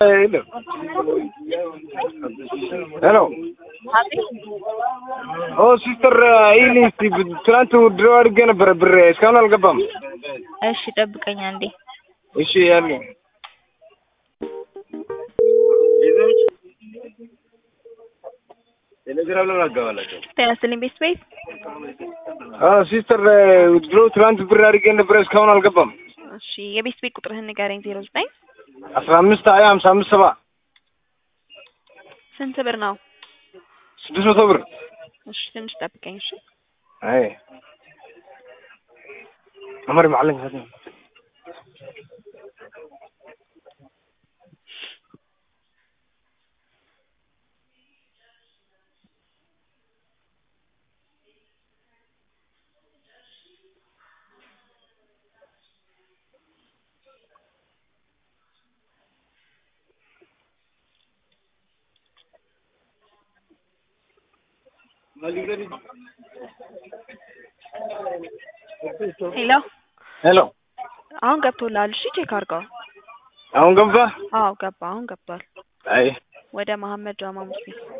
የለም። ሄሎ ኦ ሲስተር ይህን እስቲ ትናንት ድሮ አድርጌ ነበረ ብር እስካሁን አልገባም። እሺ ጠብቀኝ አንዴ። እሺ ያለ ቴሌግራም ለምን አጋባላቸው? ጤና ይስጥልኝ ቤት ቤት ሲስተር ድሮ ትናንት ብር አድርጌ ነበረ እስካሁን አልገባም። እሺ የቤት ቤት ቁጥርህን ንገረኝ። ዜሮ ዘጠኝ አስራ አምስት ሀያ ሀምሳ አምስት ሰባ ስንት ብር ነው? ስድስት መቶ ብር እሺ ትንሽ ጠብቀኝ። እሺ አይ عمر معلم هذا ሄሎ ሄሎ አሁን ገብቶልሃል? እሺ ቼክ አድርገው። አሁን ገባ? አዎ ገባ። አሁን ገብቷል። አይ ወደ መሀመድ ጃማ ሙስሊም